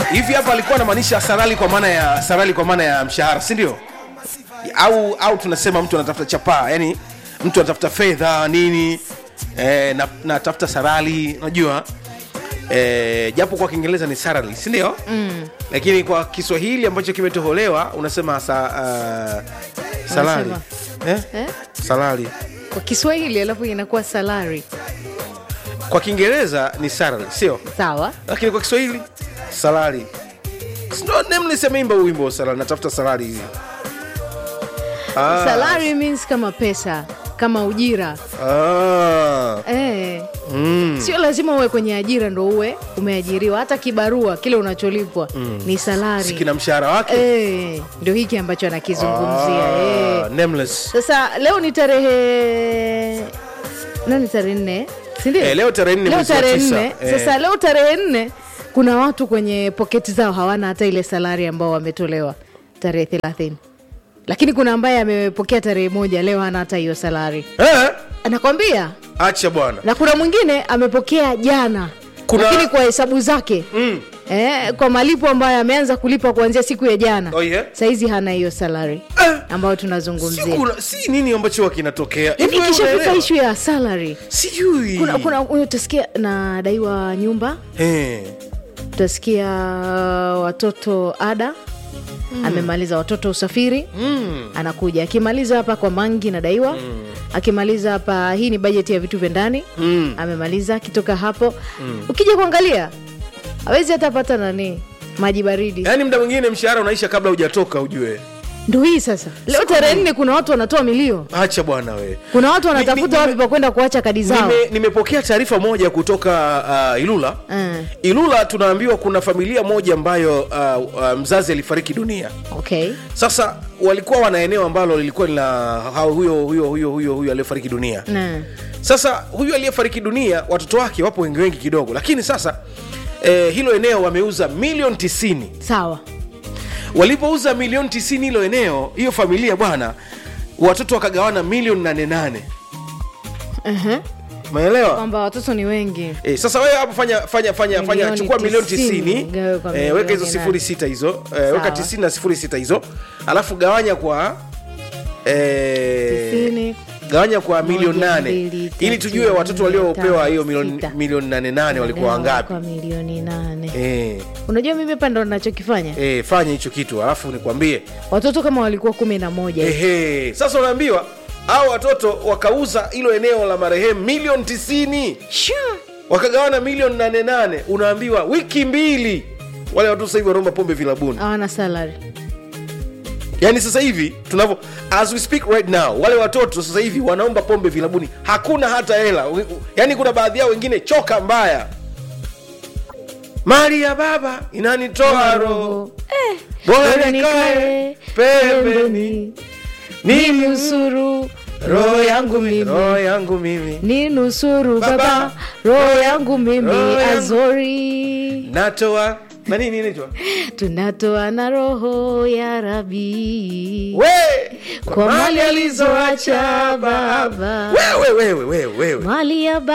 hivi hapa alikuwa anamaanisha salari kwa maana ya salari kwa maana ya mshahara si ndio au au tunasema mtu anatafuta chapaa yani mtu anatafuta fedha nini eh, na natafuta salari unajua eh, japo kwa kiingereza ni salary si ndio mm. lakini kwa kiswahili ambacho kimetoholewa unasema sa, uh, salari eh? eh? salari kwa kiswahili alafu inakuwa salari kwa kiingereza ni salary sio sawa lakini kwa kiswahili salari nemlisemeimba huu wimbo wa salari natafuta salari hivi Ah. salari means kama pesa kama ujira Ah. eh. Mm. sio lazima uwe kwenye ajira ndo uwe umeajiriwa hata kibarua kile unacholipwa ni salari sikina mshahara wake eh, ndio hiki ambacho anakizungumzia eh. Ah, nameless. sasa leo ni tarehe nani tarehe nne sindio Eh, leo tarehe nne leo mwezi wa tarehe tisa. nne Eh. sasa leo tarehe nne kuna watu kwenye poketi zao hawana hata ile salari ambao wametolewa tarehe thelathini lakini kuna ambaye amepokea tarehe moja leo hana hata hiyo salari Eh, anakwambia acha bwana na kuna mwingine amepokea jana Kuna- lakini kwa hesabu zake Mm. eh, kwa malipo ambayo ameanza kulipa kuanzia siku ya jana Oh, yeah? sahizi hana hiyo salari Eh, ambayo si, tunazungumzia kuna, si nini ambacho huwa kinatokea Hivi yani wewe ikishafika unaelewa? ishu ya salary sijui kuna, kuna utasikia nadaiwa nyumba Eh, utasikia watoto ada mm. amemaliza watoto usafiri mm. anakuja akimaliza hapa kwa mangi nadaiwa mm. akimaliza hapa hii ni bajeti ya vitu vya ndani Mm. amemaliza akitoka hapo mm. ukija kuangalia awezi hata pata nani maji baridi yaani mda mwingine mshahara unaisha kabla hujatoka ujue ndo hii sasa leo tarehe nne kuna watu wanatoa milio acha bwana we kuna watu Ni- ni- wanatafuta wapi nime- pa kwenda kuacha kadi zao Nime- nimepokea taarifa moja kutoka uh, ilula Mm. ilula tunaambiwa kuna familia moja ambayo uh, uh, mzazi alifariki dunia okay sasa walikuwa wana eneo ambalo lilikuwa lina hao- huyo huyo huyo huyo huyo aliyefariki dunia na sasa huyu aliyefariki dunia watoto wake wapo wengi wengi kidogo lakini sasa eh, hilo eneo wameuza milioni tisini sawa walipouza milioni tisini hilo eneo hiyo familia bwana watoto wakagawana milioni nane nane uh-huh. umeelewa kwamba watoto ni wengi E, sasa wewe hapo fanya fanya fanya fanya Milioni chukua milioni tisini, tisini gawe kwa e, weka milioni hizo sifuri nane. sita hizo e, weka Sawa. tisini na sifuri sita hizo alafu gawanya kwa e, Tisini. gawanya kwa milioni Moja, nane mbili, ili tatu, tujue watoto nne, waliopewa tano, hiyo milioni sita. milioni nane nane walikuwa Gawa wangapi kwa milioni nane e, unajua mimi hapa ndo nachokifanya e, fanya hicho kitu alafu nikwambie watoto kama walikuwa kumi na moja hivi. ehe sasa unaambiwa au watoto wakauza hilo eneo la marehemu milioni tisini Shoo! wakagawana milioni nane nane unaambiwa wiki mbili wale watu sasa hivi wanaomba pombe vilabuni hawana salary yaani sasa hivi tunavyo as we speak right now wale watoto sasa hivi wanaomba pombe vilabuni hakuna hata hela yaani kuna baadhi yao wengine choka mbaya mali ya baba inanitoa roho Eh, bora bora nikae nikae pembeni ni nusuru roho yangu mimi roho yangu mimi ni nusuru Baba. baba roho yangu mimi Roho yangu. azori natoa na nini inaitwa tunatoa na roho ya rabi we kwa mali alizoacha baba wewe wewe wewe wewe mali ya